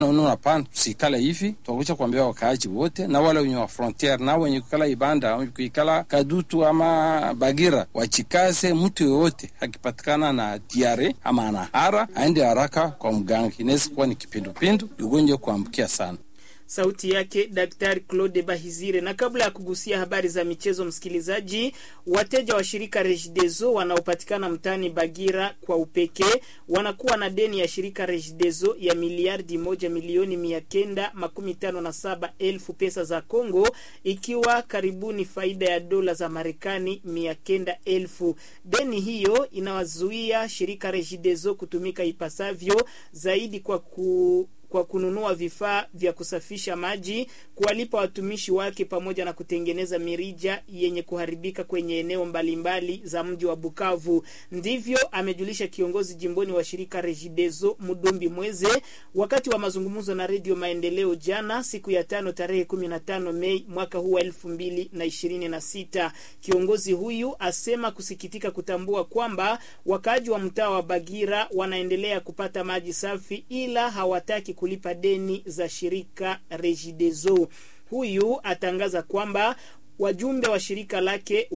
Naona hapana, tusikala hivi, twakucha kuambia wakaaji wote na wale wenye wa frontiere na wenye kukala Ibanda, wenye kuikala Kadutu ama Bagira, wachikaze. Mtu yoyote akipatikana na diare ama anahara aende haraka kwa mganga, inaweza kuwa ni kipindupindu, ugonjwa kuambukia sana. Sauti yake Daktari Claude Bahizire. Na kabla ya kugusia habari za michezo, msikilizaji, wateja wa shirika Regideso wanaopatikana mtaani Bagira kwa upekee wanakuwa na deni ya shirika Regideso ya miliardi moja milioni mia kenda makumi tano na saba elfu pesa za Congo, ikiwa karibuni faida ya dola za Marekani mia kenda elfu. Deni hiyo inawazuia shirika Regideso kutumika ipasavyo zaidi kwa ku kwa kununua vifaa vya kusafisha maji, kuwalipa watumishi wake, pamoja na kutengeneza mirija yenye kuharibika kwenye eneo mbalimbali mbali za mji wa Bukavu. Ndivyo amejulisha kiongozi jimboni wa shirika Regideso Mudumbi Mweze wakati wa mazungumzo na Redio Maendeleo jana siku ya tano tarehe 15 Mei mwaka huu wa elfu mbili na ishirini na sita. Kiongozi huyu asema kusikitika kutambua kwamba wakaaji wa mtaa wa Bagira wanaendelea kupata maji safi ila hawataki kulipa deni za shirika Regideso. Huyu atangaza kwamba wajumbe wa shirika lake